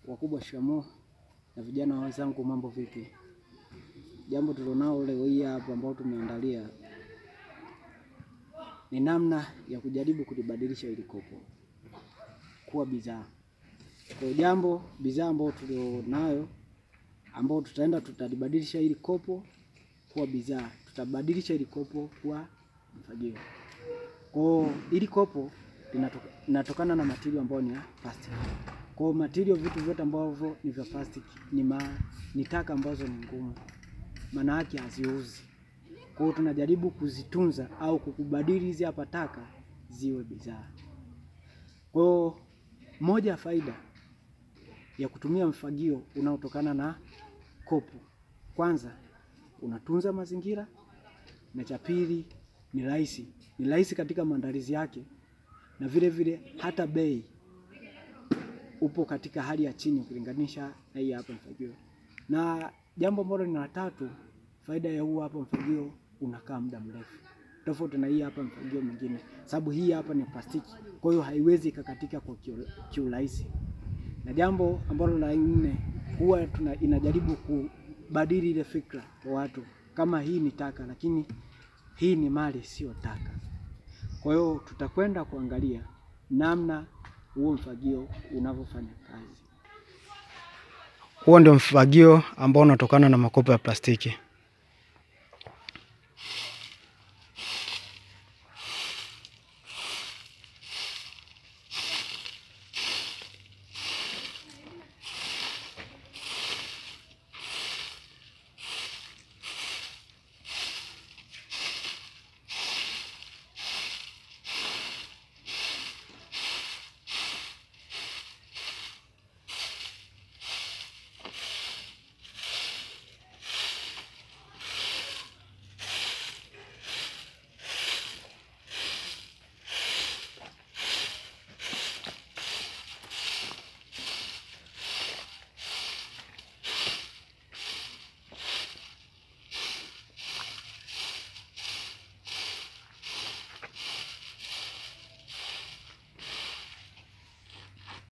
Wakubwa shikamoo, na vijana wenzangu, mambo vipi? Jambo tulionao leo hii hapa ambao tumeandalia ni namna ya kujaribu kulibadilisha hili kopo kuwa bidhaa. Kwa jambo bidhaa ambayo tulionayo ambao tutaenda tutalibadilisha hili kopo kuwa bidhaa, tutabadilisha hili kopo kuwa mfagio. Kwa hili kopo linatokana na material ambayo ni ya plastic. Kwa material, vitu vyote ambavyo ni vya plastic ni ma, ni taka ambazo ni ngumu, maana yake haziuzi. Kwa hiyo tunajaribu kuzitunza au kukubadili hizi hapa taka ziwe bidhaa. Kwa hiyo moja ya faida ya kutumia mfagio unaotokana na kopo, kwanza unatunza mazingira, na cha pili ni rahisi, ni rahisi katika maandalizi yake, na vile vile hata bei upo katika hali ya chini ukilinganisha na hii hapa mfagio. Na jambo ambalo ni la tatu, faida ya huu hapa mfagio unakaa muda mrefu tofauti na hii hapa mfagio mwingine, sababu hii hapa ni plastiki, kwa hiyo haiwezi ikakatika kwa kiurahisi. Na jambo ambalo la nne, huwa tuna inajaribu kubadili ile fikra kwa watu, kama hii ni taka, lakini hii ni mali, sio taka. Kwa hiyo tutakwenda kuangalia namna huo mfagio unavyofanya kazi. Huo ndio mfagio ambao unatokana na makopo ya plastiki.